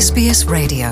SBS Radio.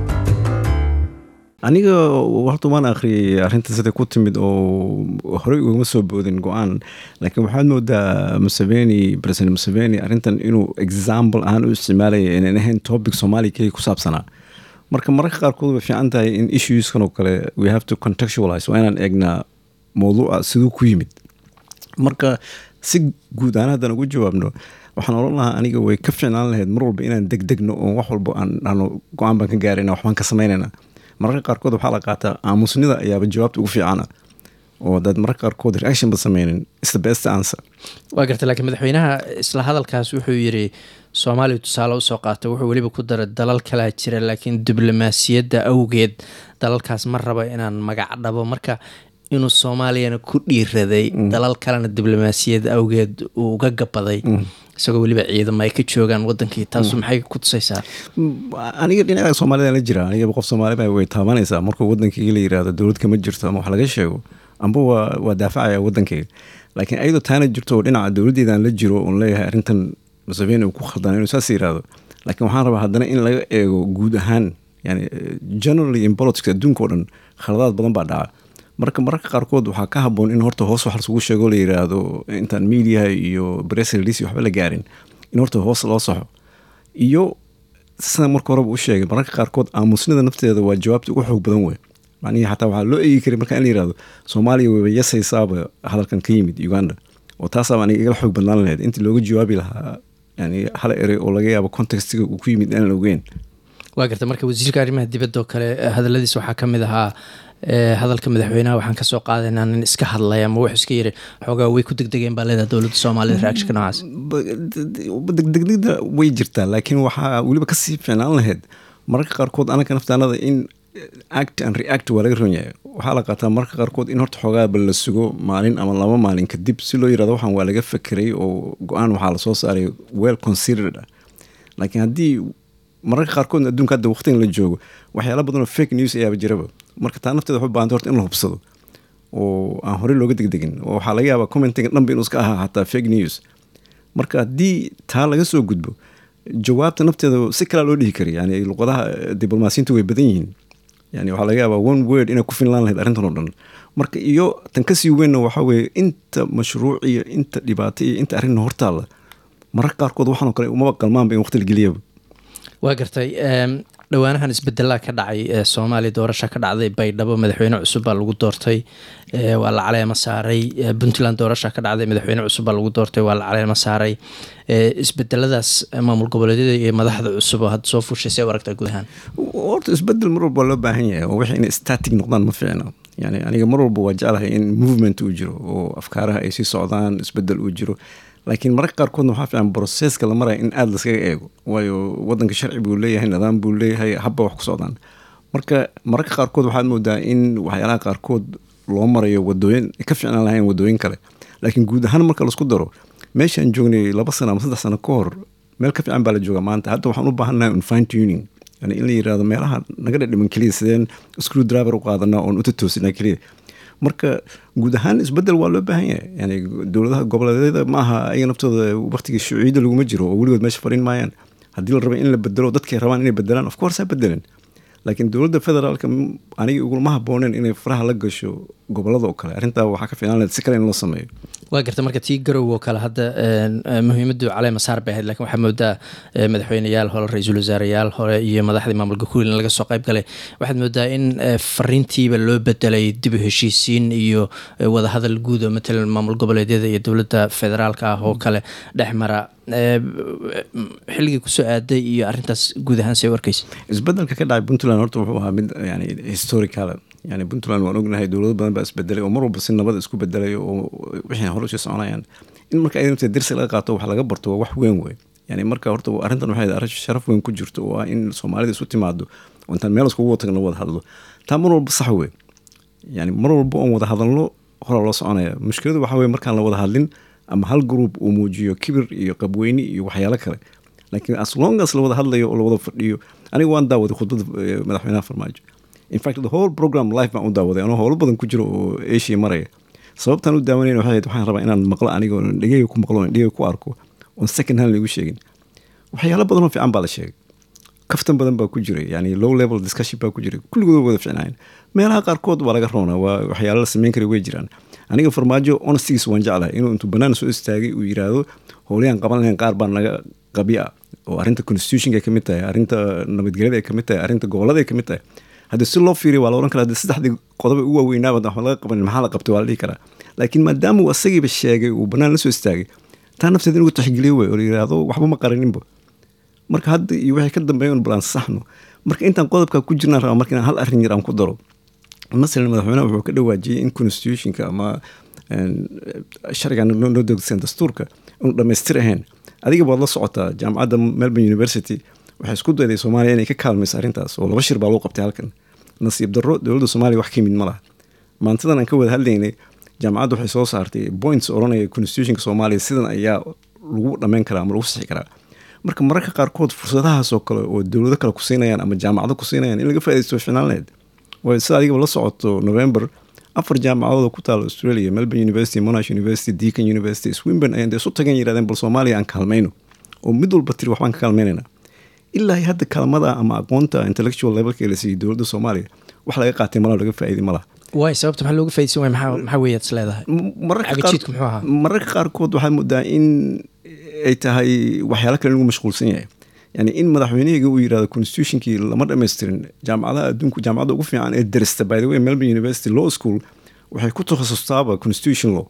aniga horta waan akhriyay arrinta sida ku timid oo horey ugama soo boodin go-aan laakiin waxaad moodaa museveni president museveni arrintan inuu example ahaan u isticmaalaya inaan ahayn topic soomaaliya keliya ku saabsanaa marka mararka qaarkood way fiican tahay in issueskan oo kale we have to contextualize waa inaan eegnaa mowduuca siduu ku yimid marka si guud ahaan haddaan ugu jawaabno waxaan oran lahaa aniga way ka fiicnaan lahayd mar walba inaan degdegno oo wax walba aan dhahno go-aan baan ka gaarayna waxbaan ka samaynayna mararka qaarkood waxaa la qaataa aamusnida ayaaba jawaabta ugu fiicana oo dad mararka qaarkood reaction ba sameynin is the best answer waa garta laakiin madaxweynaha isla hadalkaas wuxuu yiri soomaaliya tusaale usoo qaata wuxuu weliba ku daray dalal kalaa jira laakiin diblomaasiyadda awgeed dalalkaas ma raba inaan magac dhabo marka inuu soomaaliyana ku dhiiraday dalal kalena diblomaasiyad awgeed uu uga gabaday isagoo weliba ciidamo ay ka joogaan wadankii taasu maxay ku tusaysaa aniga dhinaca soomaalida la jira anigaba qof soomaaliba way taabanaysaa markuu wadankayga la yirahdo dowlad kama jirto ama wax laga sheego amba waa waa daafacaya wadankayga laakiin ayadoo taana jirto oo dhinaca dowladdeedaan la jiro oon leeyahay arrintan museveni uu ku khaldana inuu saas yirahdo laakiin waxaan rabaa haddana in laga eego guud ahaan yani generally in politics adduunka oo dhan khaladaad badan baa dhaca marka mararka qaarkood waxaa ka haboon in horta hoos wax lasugu sheego la yiraahdo intaan mediaha iyo press release waxba la gaarin in horta hoos loo saxo iyo sida marka horeba u sheegay mararka qaarkood aamusnida nafteeda waa jawaabta ugu xoog badan wey macnihii xataa waxaa loo eegi karay marka in la yirahdo soomaaliya wayba yasaysaaba hadalkan ka yimid uganda oo taasaaba aniga igala xoog badnaan lahayd intii looga jawaabi lahaa yani hal erey oo laga yaabo contextiga uu ku yimid inaan ogeyn waa garta marka wasiirka arrimaha dibadda oo kale hadaladiis waxaa ka mid ahaa hadalka madaxweynaha waxaan kasoo qaadaynaa nin iska hadlay ama wuxuu iska yiri xoogaa way ku degdegeen baa leedaha dowladda soomaalida reactionka noocaas degdegda way jirtaa laakiin waxaa weliba kasii fiicnaan lahayd mararka qaarkood anaka naftaanada in act and react waa laga ron yahay waxaa la qaataa mararka qaarkood in horta xoogaaba la sugo maalin ama laba maalin kadib si loo yirahdo waxaan waa laga fekeray oo go-aan waxaa lasoo saaray well considered ah laakiin haddii mararka qaarkood adduunka hadda waqtigan la joogo waxyaala badanoo fake news ayaaba jiraba marka taa nafteeda waxu baahanta horta in la hubsado oo aan horey looga degdegin oo waxaa laga yaabaa commentiga dhanba inuu iska ahaa xataa fake news marka haddii taa laga soo gudbo jawaabta nafteeda si kalaa loo dhihi kara yani luqadaha diblomaasiyiintu way badan yihiin yani waxaa laga yaabaa one word inay ku finlaan lahayd arrintan oo dhan marka iyo tan kasii weynna waxaa weeye inta mashruuc iyo inta dhibaato iyo inta arrinna hortaalla mararka qaarkood waxaanoo kale umaba qalmaanba in waqti la geliyaba waa gartay dhowaanahan isbedelaa ka dhacay soomaaliya doorasha ka dhacday baydhabo madaxweyne cusub baa lagu doortay waa la caleema saaray puntland doorasha ka dhacday madaxweyne cusub baa lagu doortay waa la caleema saaray isbedeladaas maamul goboleedyada iyo madaxda cusub oo hadda soo fuushay see u aragtaa guud ahaan horta isbedel mar walba loo baahan yahay oo wixii inay static noqdaan ma fiicna yani aniga mar walba waa jeclahay in movement uu jiro oo afkaaraha ay sii socdaan isbedel uu jiro laakiin mararka qaarkoodna waxaa fiican broseska la maraya in aada laskaga eego waayo wadanka sharci buu leeyahay nidaam buu leeyahay habba wax ku socdaan marka mararka qaarkood waxaad moodaa in waxyaalaha qaarkood loo marayo wadooyin ka fiicnaan lahayn wadooyin kale laakiin guud ahaan marka laisku daro meeshaan joognay laba sano ama saddex sano ka hor meel ka fiican baa la jooga maanta hadda waxaan u baahannahay un fine tuning yani in la yirahdo meelaha naga dhadhiman keliya sideen screw driver u qaadanaa oon utatoosinaa keliya marka guud ahaan isbedel waa loo baahan yahay yani dowladaha goboleedyada ma aha ayaga naftooda waqtigii shuuciyadda laguma jiro oo weligood meesha fadhin maayaan haddii la raba in la bedelo dadkay rabaan inay bedelaan of course ha bedelen laakiin dowladda federaalka aniga uguma habooneen inay faraha la gasho gobolada oo kale arrintaa waxaa ka fiilan lahayd si kale in loo sameeyo waa garta marka tii garow oo kale hadda muhiimadu caleema saar bay ahayd lakin waxaa moodaa madaxweyneyaal hore ra-iisul wasaareyaal hore iyo madaxdii maamulka kuweylan laga soo qayb galay waxaad moodaa in fariintiiba loo bedelay dib u heshiisiin iyo wadahadal guud oo matalan maamul goboleedyada iyo dowladda federaalka ah oo kale dhex mara xilligii kusoo aaday iyo arintaas guud ahaan say u arkeysa isbedelka ka dhacay puntland horta wuxuu ahaa mid yani historical yani puntland waan ognahay dowlado badan baa isbedelay oo mar walba si nabad isku bedelay oo wixii hore usii soconayaan in marka ay nafteed dirsi laga qaato wax laga barto waa wax weyn wey yani marka horta arrintan waxay arrin sharaf weyn ku jirto oo ah in soomaalida isu timaado oo intaan meel iskugu tagno wada hadlo taa mar walba sax wey yani mar walba oon wada hadalno horaa loo soconaya mushkiladu waxaa weye markaan la wada hadlin ama hal group uu muujiyo kibir iyo qabweyni iyo waxyaalo kale laakiin as long as la wada hadlayo oo la wada fadhiyo aniga waan daawaday khudbada madaxweynaha farmaajo in fact the whole program life baan u daawaday anoo howlo badan ku jiro oo asia maraya sababtaan u daawanayna waxay ahayd waxaan rabaa inaan maqlo aniga oo dhegeyga ku maqlo dhegeyga ku arko oon second hand lagu sheegin waxyaalo badan oo fiican baa la sheegay kaftan badan baa ku jiray yani low level discussion baa ku jiray kulligood wada ficnaayeen meelaha qaarkood waa laga roonaa waa waxyaala la sameyn kara way jiraan aniga farmaajo honesties waan jeclahay inuu intuu banaan soo istaagay uu yiraahdo howlayaan qaban lahayn qaar baa naga qabi ah oo arrinta constitutionka ay kamid tahay arrinta nabadgelyada ay kamid tahay arrinta gobolada ay kamid tahay haddii si loo fiiriyo waa la ohan karaa haddii saddexdii qodoba ugu waaweynaaba waxba laga qabanin maxaa la qabtay waa la dhihi karaa laakiin maadaama uu asagiiba sheegay uu banaan la soo istaagay taa nafteeda in lagu taxgeliyo wey oo la yiraahdo waxba ma qaraninba marka hadda iyo waxay ka dambeeyan balaan saxno marka intaan qodobka ku jirnaan rabaa marka inaan hal arrin yar aan ku daro masalan madaxweynaha wuxuu ka dhawaajiyey in constitutionka ama sharcigan noo dogsan dastuurka inuu dhammaystir ahayn adiga baad la socotaa jaamacadda melbourne university waxay isku dayday soomaaliya inay ka kaalmayso arrintaas oo laba shir baa lagu qabtay halkan nasiib darro dowladda soomaaliya wax ka yimid ma laha maantadan aan ka wada hadlaynay jaamacadda waxay soo saartay points odhanaya constitutionka soomaaliya sidan ayaa lagu dhammayn karaa ama lagu sixi karaa marka mararka qaarkood fursadahaas oo kale oo dowlado kale ku siinayaan ama jaamacado ku siinayaan in laga faa'idaysto ficnaan lahayd waayo sida adigaba la socoto november afar jaamacadood oo ku taala australia melbourne university monash university deacon university swinburne ayaan dee isu tagan yirahdeen bal soomaaliya aan kaalmayno oo mid walba tiri waxbaan ka kaalmaynayna ilaa hadda kaalmada ama aqoonta intellectual levelka la siiyey dowladda soomaaliya wax laga qaatay malaha laga faa'iiday malaha waay sababta maxaa looga faidaysan waay maxaa maxaa weeyaad is leedahay cagajiidku muxuu ahaa mararka qaarkood waxaa moodaa in ay tahay waxyaalo kale lagu mashquulsan yahay yani in madaxweynehayga uu yirahdo constitutionkii lama dhamaystirin jaamacadaha adduunku jaamacadda ugu fiican ee darista by the way melbourne university law school waxay ku takhasustaaba constitution law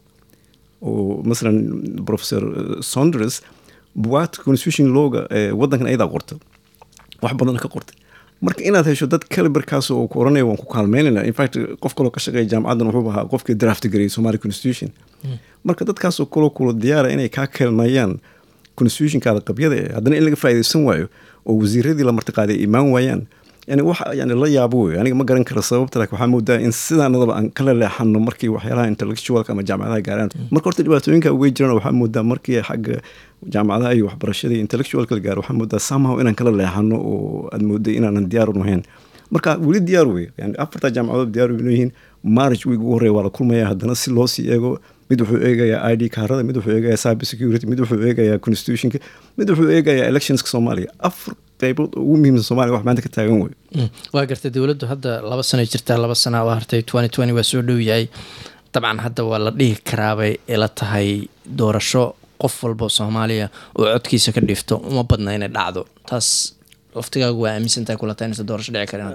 oo masalan professor saunders bugaagta constitution lawga ee waddankan ayadaa qorta wax badan ka qortay marka inaad hesho dad caliberkaas oo ku oranaya waan ku kaalmeynayna infact qof kaloo ka shaqeeya jaamacaddan wuxuu ahaa qofkii draft gareeyay somali constitution marka dadkaasoo kaloo kula diyaara inay kaa kaalmeeyaan constitutionkaada qabyada eh haddana in laga faa'iidaysan waayo oo wasiiradii la martiqaaday ay imaan waayaan yani wax yani la yaabo wey aniga ma garan karo sababta laakiin waxaa moodaa in sidaanadaba aan kala leexano markii waxyaalaha intellectualka ama jaamacadaha gaaraan marka horta dhibaatooyinka way jiraan waxaa moodaa markii xagga jaamacadaha iyo waxbarashada iyo intellectualka la gaaro waxaa moodaa somehow inaan kala leexano oo aad mooday inaanan diyaaru nahayn marka weli diyaar wey yani afartaa jaamacadood diyaar inoo yihiin marriage week ugu horreya waa la kulmaya haddana si loo sii eego mid wuxuu eegayaa i d kaarada mid wuxuu eegayaa cyber security mid wuxuu eegayaa constitutionka mid wuxuu eegayaa electionska soomaaliya afar qaybood oo ugu muhiimsan somalia wax maanta ka taagan wey waa gartay dowladdu hadda laba sano jirtaa laba sana oo hartay twenty twenty waa soo dhow yahay dabcan hadda waa la dhihi karaabay ila tahay doorasho qof walba soomaaliya oo codkiisa ka dhifto uma badna inay dhacdo taas laftigaagu waa aaminsantahay kulata inaysa doorasho dhici karin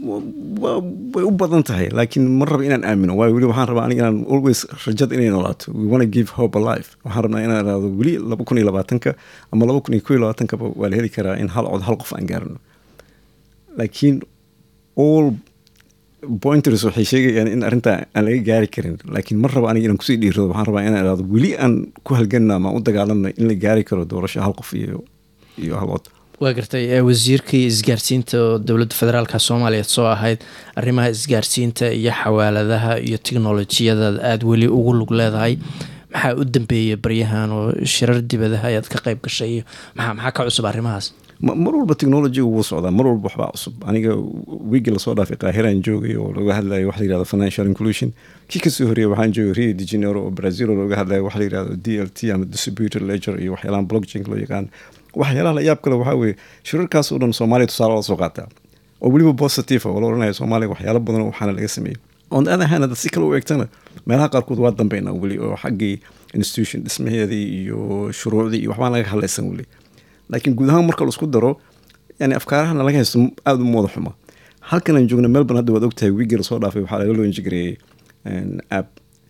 way u badan tahay laakiin ma raba inaan aamino waayo weli waxaan rabaa aniga inaan always rajada inay noolaato we wanna give hope alive waxaan rabnaa inaan iraado weli laba kun iyo labaatanka ama laba kun iyo ko iyo labaatankaba waa la heli karaa in hal cod hal qof aan gaarno laakiin all pointers waxay sheegayaan in arrintaa aan laga gaari karin laakiin ma raba aniga inaan kusii dhiirado waxaan rabaa inaan iraado weli aan ku halganna ama u dagaalamna in la gaari karo doorasho hal qof iyo iyo hal cod waa gartay wasiirkii isgaarsiinta oo dowladda federaalka soomaaliya soo ahayd arrimaha isgaarsiinta iyo xawaaladaha iyo technolojiyada aada weli ugu lug leedahay maxaa u dambeeyay baryahan oo shirar dibadaha ayaad ka qayb gashay iyo maxaa maxaa ka cusub arrimahaas mar walba technology wuu socdaa mar walba waxbaa cusub aniga wiigi lasoo dhaafay qaahiraan joogay oo laga hadlayo waxa la yirahdo financial inclusion kii kasoo horreeyay waxaan joogay rio de janeiro oo brazil oo looga hadlayo waxa la yirahdo d l t ama distributor ledger iyo waxyaalahan blockchain loo yaqaan waxyaalaha la yaab kale waxaa weeye shirarkaas oo dhan soomaaliya tusaale la soo qaataa oo weliba positive oo la oranaya soomaaliya waxyaalo badan waxaana laga sameeyey on the other hand hadda si kale u eegtana meelaha qaarkood waa dambeynaa weli oo xaggii institution dhismaheedii iyo shuruucdii iyo waxbaan laga hadlaysan weli laakiin guud ahaan marka laisku daro yani afkaarahana laga haysto aada u mooda xuma halkan aan joogna melbourne hadda waad ogtahay wiigii lasoo dhaafay waxaa laga loo injigareeyey app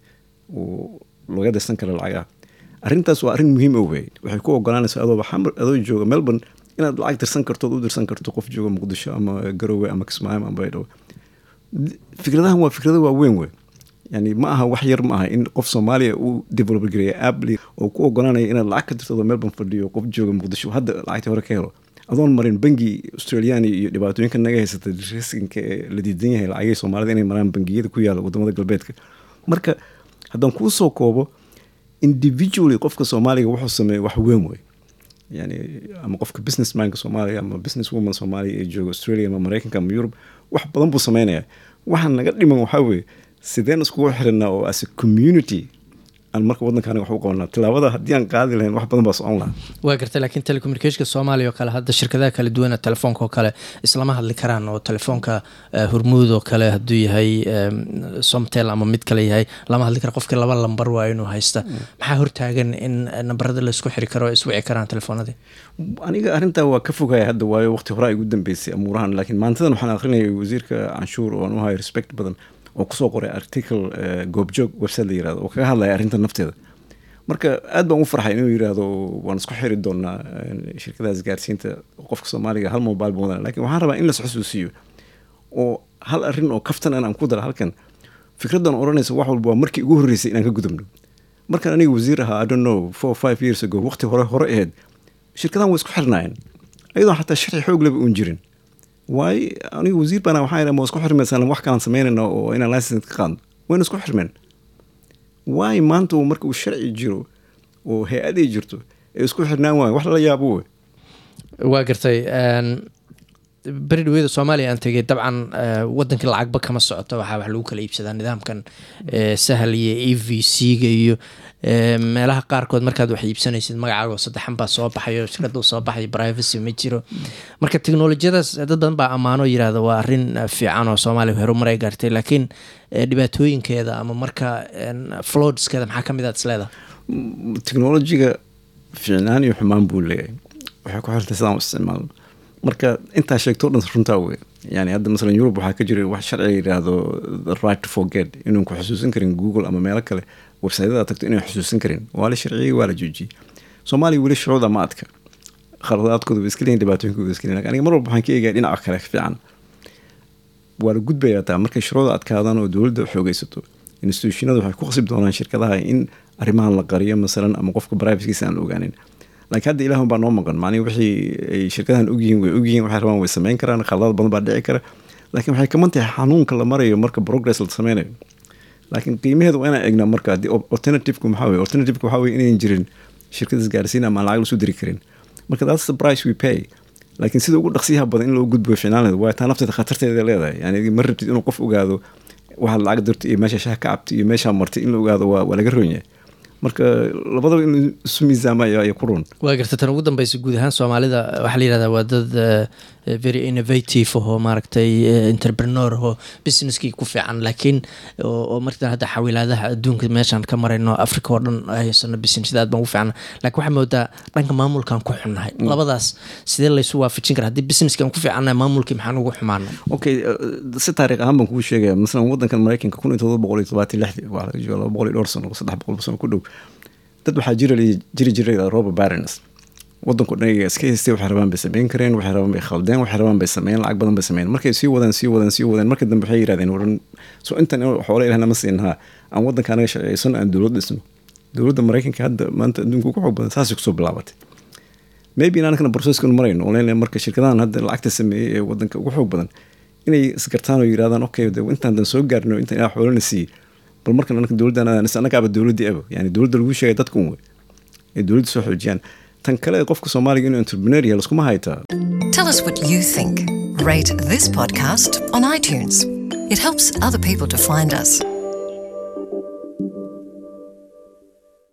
oo laga dirsan kara lacagaha arrintaas waa arrin muhiim o wey waxay ku ogolaanaysaa adoo adoo jooga melbourne inaad lacag dirsan karto od u dirsan karto qof jooga muqdisho ama garowe ama kismaayo ama baydhabo fikradahan waa fikrado waaweyn wey yani ma aha wax yar ma aha in qof soomaaliya uu develop gareeya app oo ku ogolaanaya inaad lacag ka dirto adoo melbourne fadhiyo qof jooga muqdisho hadda lacagtii hore ka helo adoon marin bangi australian iyo dhibaatooyinka naga haysata riskinka ee la diidan yahay lacagihii soomaalida inay maraan bangiyada ku yaala wadamada galbeedka marka haddaan kuu soo koobo individually qofka soomaaliga wuxuu sameeya wax weyn wey yani ama qofka businessmanka soomaaliya ama business woman soomaaliya ee jooga australia ama mareykanka ama yurub wax badan buu sameynaya waxaan naga dhiman waxaa weeye sideen iskugu xiranaa oo as a community aan marka waddanka aniga wax u qabanaa tilaabada haddii aan qaadi lahayn wax badan baa socon lahaa waa gartay laakiin telecommunicationka soomaaliya oo kale hadda shirkadaha kala duwana telefoonka oo kale islama hadli karaan oo telefoonka hormuud oo kale hadduu yahay somtel ama mid kale yahay lama hadli kara qofkii laba lambar waa inuu haysta maxaa hortaagan in nambarada laisku xiri karo iswici karaan telefoonadii aniga arrintaa waa ka fogaya hadda waayo waqti horaa igu dambeysay amuurahan laakiin maantadan waxaan akrinayay wasiirka canshuur oo aan u hayo respect badan oo kusoo qoray article goobjoog website la yirahdo oo kaga hadlaya arrinta nafteeda marka aad baan u farxay inuu yirahdo waan isku xiri doonaa shirkadaha isgaarsiinta qofka soomaaliga hal mobile ba wadana lakin waxaan rabaa in las xusuusiyo oo hal arrin oo kaftan an aan ku dara halkan fikraddan odhanaysa wax walba waa markii ugu horreysay inaan ka gudubno markaan aniga wasiir ahaa i don't know four five years ago waqti hore hore ahayd shirkadahan way isku xirnaayeen ayadoon xataa sharci xoog leba uun jirin waayo aniga wasiir baana waxaa idhaa ma isku xirmaysan wax kalaan samaynayna oo inaan license ka qaadno wayna isku xirmeen waayo maanta uu marka uu sharci jiro oo hay-ad ay jirto ee isku xirnaan waayo wax lala yaabo wey waa gartay beri dhaweyda soomaaliya aan tegay dabcan wadankii lacagba kama socoto waxaa wax lagu kala iibsadaa nidaamkan sahal iyo e v c-ga iyo meelaha qaarkood markaad wax iibsanaysid magacaago saddexan baa soo baxayo shirkada soo baxay privacy ma jiro marka teknolojiyadaas dad badan baa ammaano yirahda waa arrin fiican oo soomaaliya horumar ay gaartay laakiin dhibaatooyinkeeda ama marka floadskeeda maxaa kamid aad isleedahay technolojiga fiicnaan iyo xumaan buu leeyahay waxay ku xirtay sidaan u isticmaalno marka intaa sheegto dhan runtaa wey yani hadda masalan yurub waxaa ka jira wax sharciga yidhaahdo the right to forget inuun ku xusuusan karin google ama meelo kale websaytada tagto inaan xusuusan karin waa la sharciyey waa la joojiyey soomaaliya weli shuruuda ma adka khaladaadkooda way iska leeyihin dhibaatooyinkooda way iska leeyihin aniga mar walba waxaan ka eegaya dhinaca kale fiican waa la gudbayaa taa markay shuruuda adkaadaan oo dowladda xoogaysato institutionada waxay ku qasib doonaan shirkadaha in arrimahan la qariyo masalan ama qofka privacygiisa aan la ogaanin laakiin hadda ilaahun baa noo maqan macnihi wixii ay shirkadahan ogyihiin way ogyihiin waxay rabaan way samayn karaan khaladaad badan baa dhici kara laakiin waxay kaman tahay xanuunka la marayo marka progress la sameynayo laakiin qiimaheeda waa inaan egnaa marka haddii alternativeka maxaa weye alternativeka waxaa weye inayn jirin shirkada isgaarsiin ama aan lacag lasu diri karin marka that's the price we pay laakiin sida ugu dhaqsiyaha badan in loo gudbo ficnaanleed waa taa nafteeda khatarteeda leedahay yani ma rabtid inuu qof ogaado waxaad lacag dirto iyo meesha shaha ka cabtay iyo meeshaa martay in la ogaado waa waa laga roon yahay marka labadaba in isu miisaama ayaa ku run waa garta tan ugu dambeysa guud ahaan soomaalida waxaa la yihahdaa waa dad very innovative oo maaragtay entrepreneur oo businesskii ku fiican laakiin oo marka hadda xawilaadaha adduunka meeshaan ka marayno africa oo dhan haysano businessyada aad baan ugu fiican laakiin waxaa moodaa dhanka maamulkaan ku xunnahay labadaas sidee laysu waafajin kara haddii businesskaan ku fiicannahay maamulkii maxaan ugu xumaana okay si taariikh ahaan baan kugu sheegaya masalan wadankan maraykanka kun iyo todoba boqol iyo todobaatan lixdii waa laga jooga laba boqol iyo dhowr sano saddex boqol sano ku dhow dad waxaa jira jiri jiray robert barons wadanku dhan iska haystay waxay rabaan bay sameyn kareen waxay rabaan bay khaldeen waxay rabaan bay sameeyeen lacag badan bay sameeyeen markay sii wadaan sii wadaan sii wadaan marka dambe waxay yirahdeen waran so intan xoole ilahna ma siinhaa aan wadanka anaga sharciyeysan aan dowlad dhisno dowladda maraykanka hadda maanta adduunka ugu xoog badan saasay kusoo bilaabatay maybe in anakana processkanu marayno oo leena marka shirkadahan hadda lacagta sameeyey ee wadanka ugu xoog badan inay isgartaan oo yirahdaan okay intaan dan soo gaarno intan ilaa xoolana siiyey bal markan anaka dowladdan annagaaba dowladdii aba yani dowladda lagu sheegay dadka un wey ay dowladda soo xoojiyaan tan kale qofka soomaaliga inuu entrepreneur yahay laskuma haytaa Tell us what you think. Rate this podcast on iTunes. It helps other people to find us.